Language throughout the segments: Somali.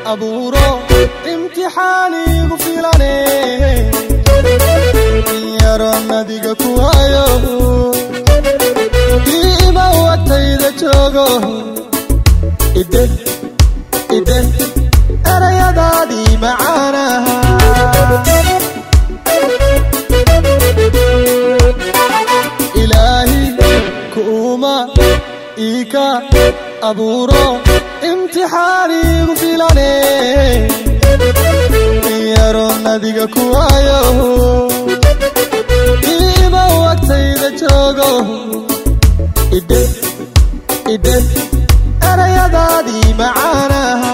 abuuro imtixaanigu filane yaroon adiga ku hayo diima watayda joogo ide ide erayadaadii macaanaha ilaahi kuuma iika abuuro imtixaanigu filane yaroon adiga ku hayo diima watayda joogo ide ide erayadaadii macaanaha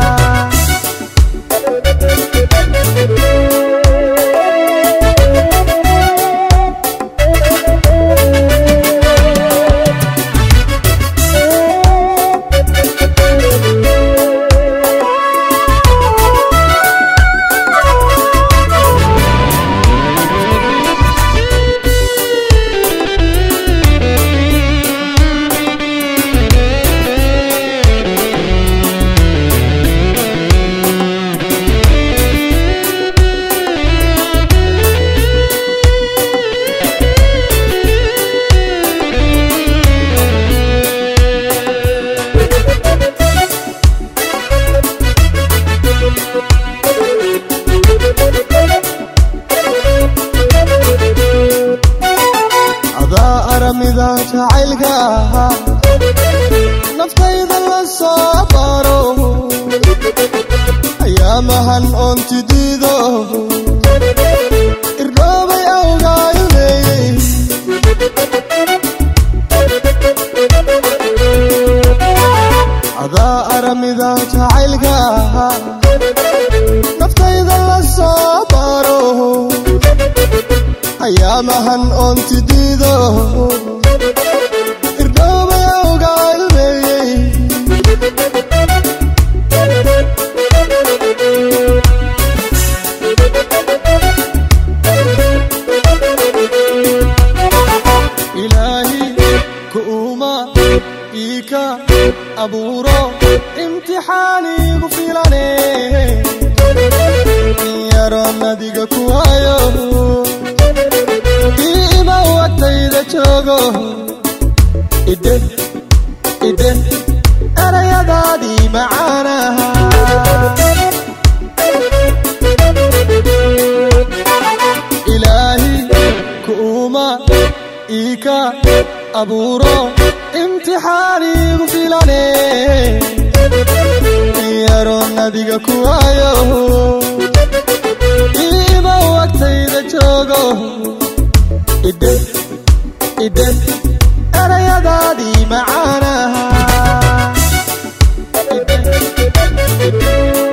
adaa aramida jacaylka ahaa naftayda la soo baro ayaamahan oonti diido irdhoobay awgaayoneeyey adaa aramida jacaylka ahaa naftayda la soo baro ayaamahan oonti diido irdhoobay awgaayoneeyey ilaahi kuuma iika abuuro imtixaanigu filane yaroon adiga ku hayo diima watayda joogo ide ide erayadaadii macaanaha ilaahi kuuma iika abuuro imtixaanigu filane yaroon adiga ku hayo diima watayda joogo ide ide erayadaadii macaanaha ide ide